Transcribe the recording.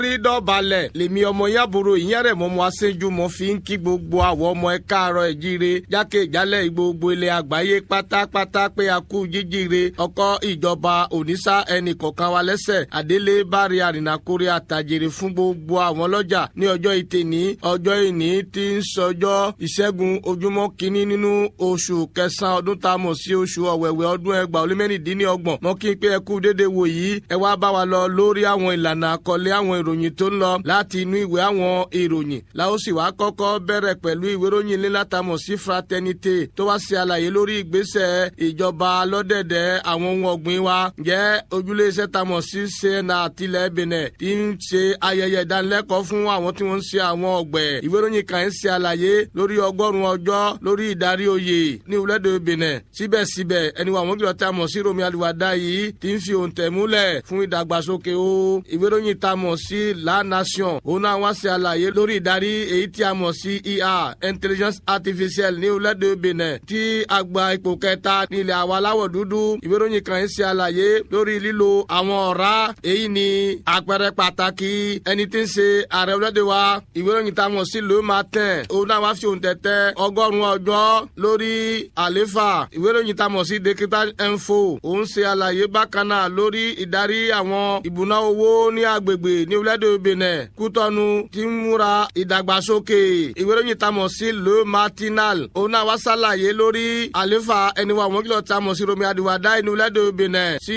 rí dọ̀balẹ̀ lèmi ọmọ yàbúrò ìyẹn rẹ̀ mọ́ mọ́ aṣẹ́jú mọ́ fi ń kí gbogbo àwọn ọmọ ẹ káàárọ̀ ẹ̀ jíire jákèjálẹ̀ gbogbo ilẹ̀ àgbáyé pátápátá pé a kú jíjíire ọkọ̀ ìjọba òníṣà ẹnì kọ̀ọ̀kan wa lẹ́sẹ̀ àdélé bárí àrìnàkórè àtàjèrè fún gbogbo àwọn ọlọ́jà ní ọjọ́ ìtẹ̀ní ọjọ́ ìní tí ń sọjọ́ ìṣẹ́gun ojúmọ́ kínní nínú oṣù kẹsàn-án ọdún tá a mọ̀ sí oṣù ọ̀wẹ̀wẹ̀ ọdún ẹgbàá ó lé mẹ́rìndínlọ́gbọ̀n mọ́ kí n pé ẹ kú déédéé wò yìí ẹ wá bá wa lọ lórí àwọn ìlànà àkọlé àwọn ìròyìn tó ń lọ láti inú ìwé àwọn ìròyìn la ó sì wá kọ́kọ́ bẹ̀rẹ̀ pẹ̀lú ìwé ìròyìn ilé látàmọ̀ sí fraternité tó wá ṣe àlàyé lórí ìgbésẹ̀ ìjọba lọ́dẹ̀dẹ̀ àwọn ohun ọ̀gbìn wa jẹ́ ojúlé iṣẹ́ tamọ̀ sí sena àtìlẹ̀ benin tí ń ṣe ayẹyẹ ìdánilẹ́kọ̀ọ́ fún àwọn tí wọ́n ń ṣe àwọn ọ̀gbẹ̀ ìwé ìròyìn kan ń ṣe àlàyé lórí ọgọ́rùn-ún ọjọ́ lórí ìdarí oyè ní ìwúlẹ́dẹ̀ benin síbẹ̀síbẹ̀ ẹni wà wọ́n kìlọ̀ tamọ̀ sí romi aliwada yìí tí ń fi òǹtẹ̀ múlẹ̀ fún ìdàgbàsókè o ìwé ìròyìn tamọ̀ sí la nation òun náà wá ṣe àlàyé lórí ìdarí èyí tí a mọ̀ sí ia intelligence artificial ní ìwúlẹ́dẹ̀ benin tí àgbà ipò kẹta ní ilẹ̀ àwa aláwọ̀ dúdú ìwé ìròyìn kan ń ṣe àlàyé lórí lílo àwọn ọ̀rá èyí ni àpẹẹrẹ pàtàkì ẹni tí ń ṣe ààrẹ orílẹ̀-èdè wa ìwé ìròyìn tá a mọ̀ sí le matin òun náà wá fi òun tẹ̀tẹ̀ ọgọ́rùn-ún ọjọ́ lórí àléfà ìwé ìròyìn tá a mọ̀ sí dekital info òun ṣe àlàyé bákan náà lórí ìdarí àwọn ìbùná owó ní agbègbè ní orílẹ̀-èdè benin kútọ́nu ti ń múra ìdàgbàsókè ìwé ìròyìn tá a mọ̀ sí le matinal òun náà wá ṣàlàyé lórí àléfà ẹni wa àwọn kìlọ̀ tá a mọ̀ sí romi adiwada ní orílẹ̀-èdè benin sí